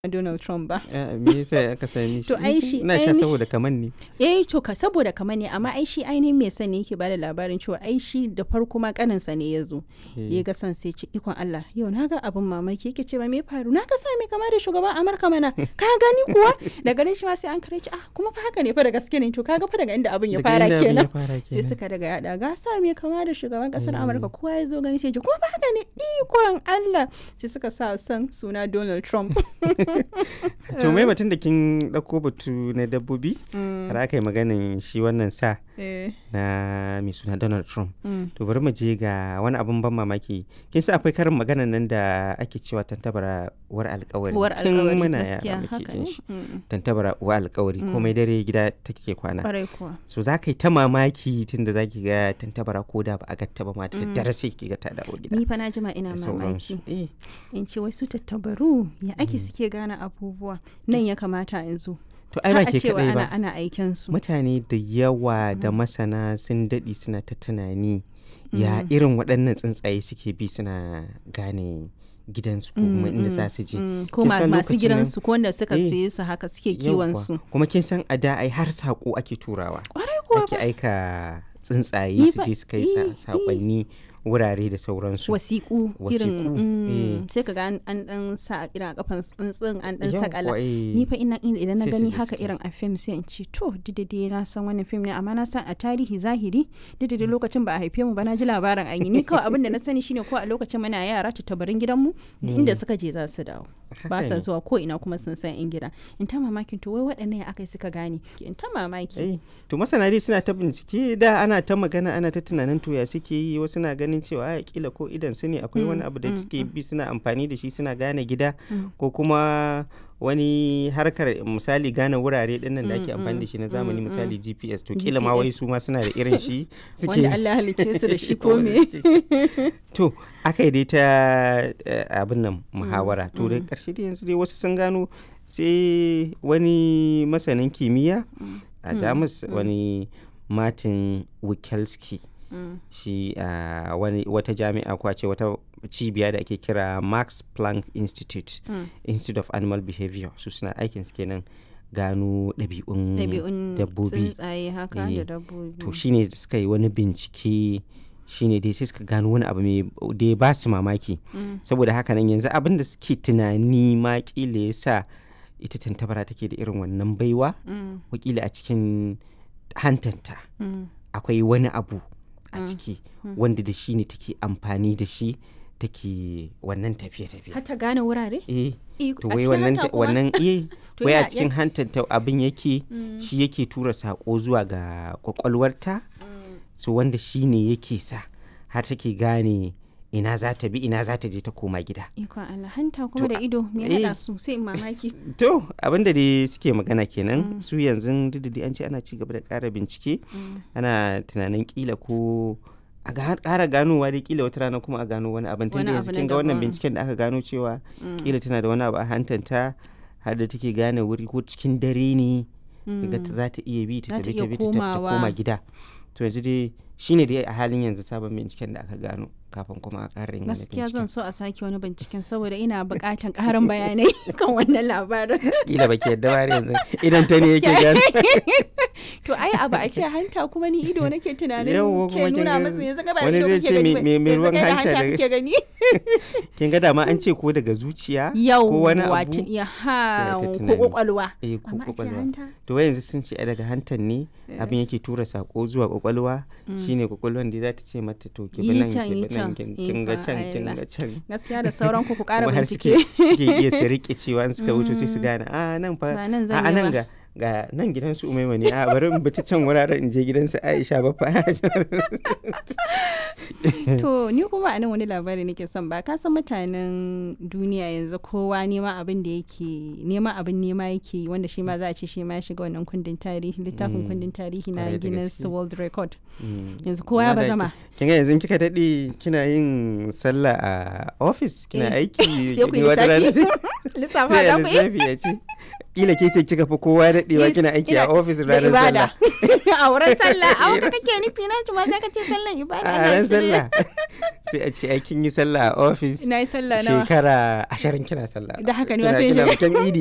Donald Trump ba. Ah, me yasa aka sami shi To, ai shi- ina sha aini- saboda kaman ne Eh to ka saboda kamar ne amma ai shi ainihin mai sani yake bada labarin cewa ai shi da farko ma kaninsa ne ya zo. Da ya ga san sai ce ikon Allah yau na ga abin mamaki yake ce ba me faru na ga sa mai kama da shugaban Amurka mana ka gani kuwa da ganin shi ma sai an kare ci ah kuma fa haka ne fa da gaske ne to kaga fa daga inda abin ya Daga fara inda abin ya kenan. fara Sai kenan. suka daga yada ga sa mai kama da shugaban kasar Amurka kowa ya zo gani sai ji kuma fa haka ne ikon Allah sai suka sa san suna Donald Trump. to mai batun da kin ɗauko batu na dabbobi har aka yi maganin shi wannan sa Eh, na mai suna donald trump mm. to bari mu je ga wani abin ban mamaki kin sa akwai karin maganan nan da ake cewa tantabara uwar alkawari Uwar tun alkawari muna gaskiya yara muke haka jin ne. shi Mm. tantabara uwar alkawari komai dare gida take kwana Kwarai kuwa. so za ka yi ta mamaki tun da za ki ga tantabara ko da ba a gatta ba ma da daddare sai ki ga ta dawo gida Ni fa na jima ina da mamaki. sauransu eh In ce wai su tattabaru ya ake suke gane abubuwa. Nan ya kamata in zo. to ai ba Har a ke cewa kadai ana ba ana aiken su. mutane da yawa da masana sun daɗe suna ta tunani ya irin waɗannan tsuntsaye suke bi suna gane gidansu ko kuma inda za su je Mm, Ko Kin ma- san masu lokacin nan- gidansu ko wanda suka Eh, siye su haka suke kiwon Yawwa. su. kuma kin san a da ai har saƙo ake turawa Kwarai kuwa ake aika tsuntsaye Ni su fa- je su kai eh, sa- eh. saƙonni wurare da sauransu wasiƙu irin Wasiƙu, mm, eh. sai ka ga an an dan sa irin a kafan tsuntsun an dan Yawwa, sakala eh. ni fa ina ina- idan na Sai su gani je haka su kai. irin a fim sai in ce to didade na san wannan fim ne amma na san a tarihi zahiri didade lokacin ba a haife mu ba na ji labarin an yi ni kawai abin da na sani shine ko a lokacin muna yara tattabarin gidanmu duk inda suka je za su dawo ba Haka sa ne. zuwa ko ina kuma sun san in gida in ta mamakin to wai waɗannan ya aka suka gane in ta mamaki Eh, to masana dai suna ta bincike da ana ta magana ana ta tunanin to ya suke yi wasu na ganin cewa a kila ko idan su ne akwai wani abu da suke bi suna amfani da shi suna gane gida ko kuma wani harkar misali gane wurare dinnan da ake amfani da shi na zamani misali GPS to kila ma wai GPS. su ma suna da irin shi suke wanda Allah ya halicce su da shi ko Wanda me suke- to aka yi dai ta eh, abin nan muhawara to da karshe dai yanzu dai wasu sun gano sai wani masanin kimiyya a jamus wani martin wikelski Mm. shi a wani wata jami'a ko a ce wata cibiya da ake kira max planck institute Mm. institute of animal behavior su suna aikin su kenan gano ɗabi'un ɗabi'un dabbobi tsuntsaye haka Eh, da dabbobi to shine suka yi wani bincike shine dai sai suka gano wani abu mai da ya ba su mamaki Mm. saboda haka nan yanzu abin da suke tunani ma kila ya sa ita tantabara take da irin wannan baiwa Mm. wakila a cikin hantanta Mm. akwai wani abu a ciki wanda da shi ne take amfani da shi take wannan tafiye-tafiye har ta gane wurare eh Iko- to a wai cikin wannan hanta kuma? wannan eh To wai a yana- cikin hantanta abin yake shi yake tura sako zuwa ga kwakwalwarta so wanda shi ne yake sa har take gane ina za ta bi ina za ta je ta koma gida ikon Allah hanta kuma To, da ido me eh. hada su sai in mamaki to abin da dai suke magana kenan su yanzu duk da dai an ce ana ci gaba da ƙara bincike ana tunanin kila ko a ga- ƙara ganowa dai kila wata rana kuma a gano wani abin tun Wani da abu yanzu na kin ga wannan daban. binciken da aka gano cewa kila tana da wani abu a hantanta har da take gane wuri ko cikin dare ne daga ta za ta iya bi ta Za ta tafi iya ta bi ta tafi ta komawa. koma gida to yanzu dai shine dai a halin yanzu sabon binciken da aka gano kafin kuma a ƙara yin wani gaskiya binciken zan so a sake wani binciken saboda ina buƙatan ƙarin bayanai kan wannan labarin kila baki yadda ba har yanzu idan ta ne yake Gaskiya. gano to ai abu a ce hanta kuma ni ido nake tunanin Yawwa, ke kuma kin nuna ga masa yanzu ka ba wani ido zai kake ce gani me- ba me- me yanzu ruwan kai da hanta hanta daga- kake gani kin ga dama an ce ko daga zuciya yau ko wani abu wato ya ha sai ta ko tunani. kwakwalwa eh ko amma a ce kwakwalwa hanta to wai yanzu sun ce a daga hantan ne abin yake tura sako zuwa kwakwalwa shine kwakwalwan da za ta ce mata to ki bi Yi nan can, ki yi bi nan can. kin kin ga Ikon can kin Allah. ga can gaskiya da sauran ku ku ƙara kuma har suke bincike suke iya su rike cewa in suka wuce sai su gane a nan fa Ba nan a zan a yi nan ba." ga ga nan gidan su umaima ne a bari in bi ta can wuraren in je gidan su Aisha ba fa To ni kuma a nan wani labari nake son ba ka san mutanen duniya yanzu kowa nema abin da yake nema abin nema yake yi wanda shi ma za a ce shi ma ya shiga wannan kundin tarihi littafin kundin tarihi na Kwarai da Guinness gaske. World Record Mm. yanzu kowa ya Amma da bazama ki- kin ga yanzu kika dade kina yin sallah a office kina Eh. aiki Sai ku yi wata rana lissafi. sai- lissafa sai da ya ku yi lissafi ya ce kila ke ce kika fi kowa daɗewa Yes, kina aiki a ina- ofis da ranar ibada. sallah a wurin sallah a wurin kake nufi na ma sai ka ce sallan ibada a ina ran shirye. sallah sai a ce aikin yi sallah a ofis na yi sallah nawa shekara ashirin kina sallah Da haka ne Kina- wasu yin kina shekara- bikin idi